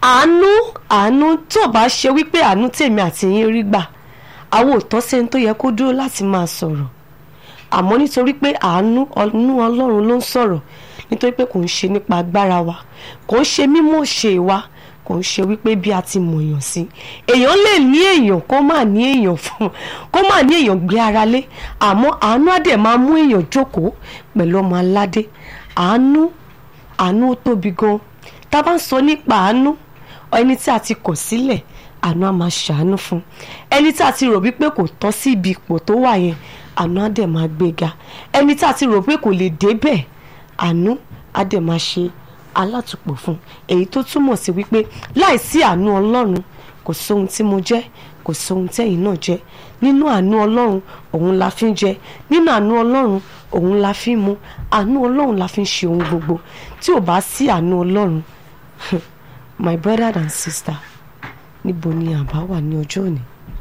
àánú àánú tó bá ṣe wípé àánú tèmi àti yín rí gbà àwọn òótọ́ sẹ́ni tó yẹ kó dúró láti máa sọ̀rọ̀ àmọ́ nítorí pé àánú ọ̀nù ọlọ́run ló ń sọ̀rọ̀ nítorí pé kò ń ṣe nípa agbára wa kò ń ṣe mímọ̀ ṣe wa kò ń ṣe wípé bí a ti mọ̀ èèyàn sí èèyàn lè ní èèyàn kó má ní èèyàn fún kó má ní èèyàn gbé ara lé àmọ́ àánú á dẹ̀ máa mú èèyàn jókòó pẹ̀lú ọmọ aládé àánú àánú ó tóbi gan tá a bá ń sọ nípa àánú ẹni tí a ti kọ̀ sílẹ̀ àánú á máa ṣàánú fún ẹni tí a ti rò wípé kò tọ́ sí ibi ipò tó wà yẹn àánú á dẹ̀ máa gbéga ẹni tí a ti rò pé kò lè débẹ̀ àánú á dẹ̀ máa ṣe alátùpọ̀ fún èyí tó túmọ̀ sí wípé láìsí àánú ọlọ́run kò sóhun tí mo jẹ́ kò sóhun tẹ́yìn náà jẹ́ nínú àánú ọlọ́run òun la fi ń jẹ nínú àánú ọlọ́run òun la fi ń mu àánú ọlọ́run la fi ń ṣe ohun gbogbo tí ò bá sí àánú ọlọ́run my brother and sister níbo ni àbá wà ní ọjọ́ òní.